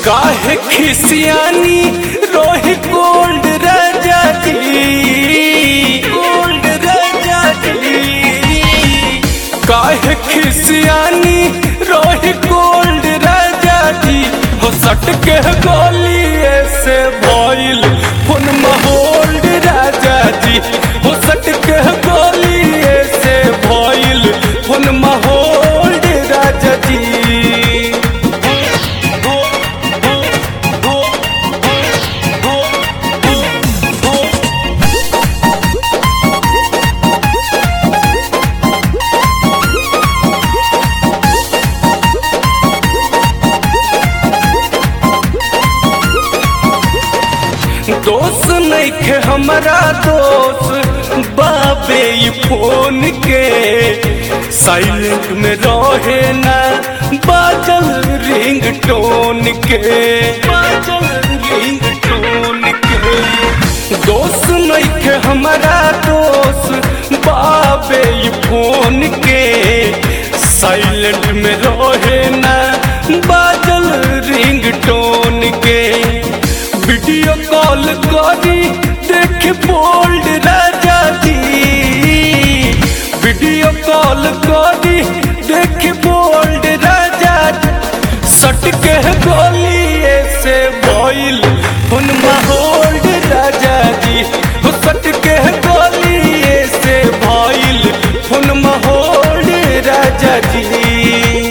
काहे खिसियानी रोही गोल्ड राजा जी गोल्ड राजा जी काहे खिसियानी रोही गोल्ड राजा जी हो सट के गोलिए से भइल फुन होल्ड राजा जी हो सट के गोलिए से भइल फुन होल्ड राजा जी दोस्त नइखे हमरा दोस्त बाबे ई फोन के साइलेंट में रहे ना बाजल रिंग टोन के बाजल रिंग टोन के दोस्त नइखे हमरा दोस्त बाबे ई फोन के साइलेंट में रहे ना बाजल रिंग टोन के वीडियो कॉल करी देख बोल्ड राजा जी वीडियो कॉल करी देख बोल्ड राजा जी सट के गोलिए से भइल हुन होल्ड राजा जी हो सट के गोलिए से भइल हुन होल्ड राजा जी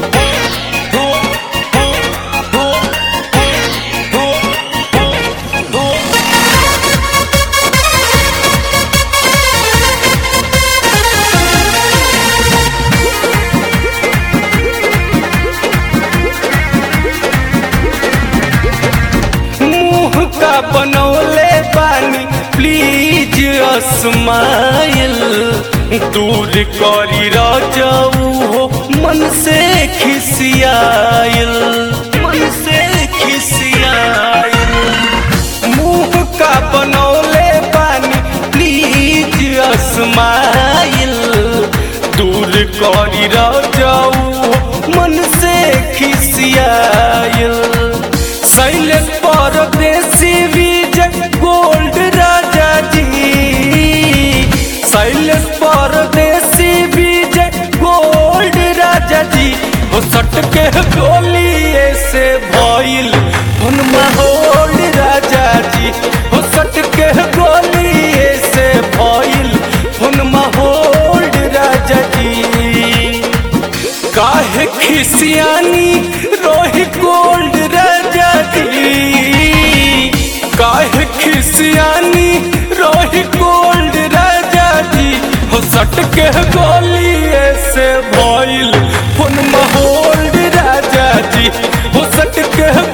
मुंह का बनौले पानी प्लीज अस्माइल दूर करी राजाऊ हो मन से खिसियाइल मन से खिसियाइल मुंह का बनौले पानी प्लीज अस्माइल दूर करी राजाऊ हो मन से खिसियाइल सैलेंट परदेसी विजय गोल्ड राजा जी सैलेंट परदेसी विजय गोल्ड राजा जी हो सट के गोलिए से भइल हुन होल्ड राजा जी हो सट के गोलिए से भइल हुन होल्ड राजा जी काहे खिसियानी रोही गोल्ड राजा जी काहे खिसियानी रोही गोल्ड राजा जी हो सट के गोलिए से भइल फुन होल्ड राजा जी हो सट के